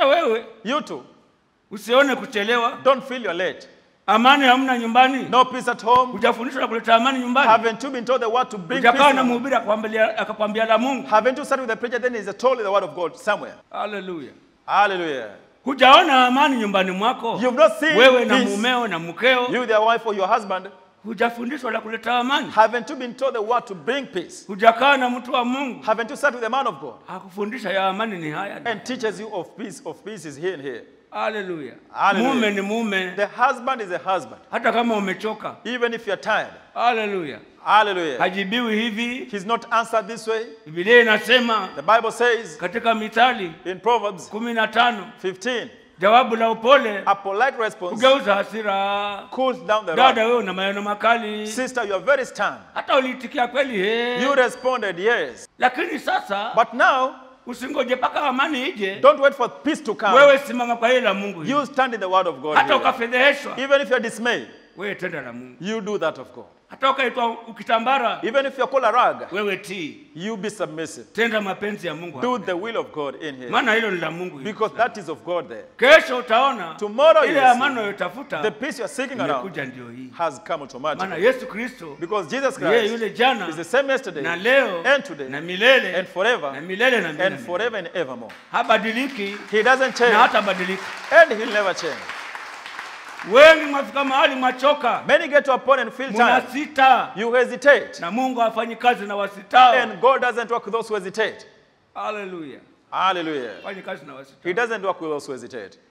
hata wewe You too. usione kuchelewa. Don't feel you're late. Amani hamna nyumbani, No peace at home. hujafundishwa na kuleta amani nyumbani. Haven't you been told the word to bring peace? Hujakaa in na the- mhubiri akakwambia akakwambia la Mungu. Haven't you sat with the preacher? Then he's told you the word of God somewhere. Haleluya. Hallelujah. Hujaona amani nyumbani mwako, You've not seen wewe na peace. mumeo na mkeo, You, their wife or your husband, hujafundishwa la kuleta amani. haven't you been told the word to bring peace? Hujakaa na mtu wa Mungu Haven't you sat with the man of God akufundisha ya amani ni haya. and teaches you of peace? Of peace is here and here. Haleluya. Hallelujah. Mume ni mume, The husband is a husband, hata kama umechoka. even if you're tired. Haleluya. Hallelujah. Hajibiwi hivi. He's not answered this way. Biblia inasema The Bible says katika Mithali in Proverbs kumi na tano 15, jawabu la upole a polite response kugeuza hasira. cools down the wrath. Dada, wewe una maneno makali, Sister, you are very stern. hata uliitikia kweli he, You responded yes. lakini sasa But now, usingoje mpaka amani ije. don't wait for peace to come. Wewe simama kwa hili la Mungu, hili. You stand in the word of God. hata here. ukafedheheshwa, Even if you're dismayed, wewe tenda la Mungu. you do that of God. Hata ukaitwa ukitambara, Even if you're called a rag, wewe tii, you be submissive. tenda mapenzi ya Mungu, Do hapa. the will of God in here. maana hilo ni la Mungu. hili. Because that is of God there. Kesho utaona Tomorrow ile you amani see, unayotafuta the peace you're seeking around imekuja, ndio hii. has come Maana automatically. Yesu Kristo Because Jesus yeye Christ yule jana is the same yesterday na leo and today na milele and forever na milele na milele. and forever and evermore. Habadiliki He doesn't na change hatabadilika. and he'll never change. Wengi mwafika mahali mwachoka, Many get to a point and feel tired. mnasita You hesitate. na Mungu hafanyi kazi na wasitao. And God doesn't work with those who hesitate. Haleluya, Hallelujah. hafanyi kazi na wasitao. He doesn't work with those who hesitate.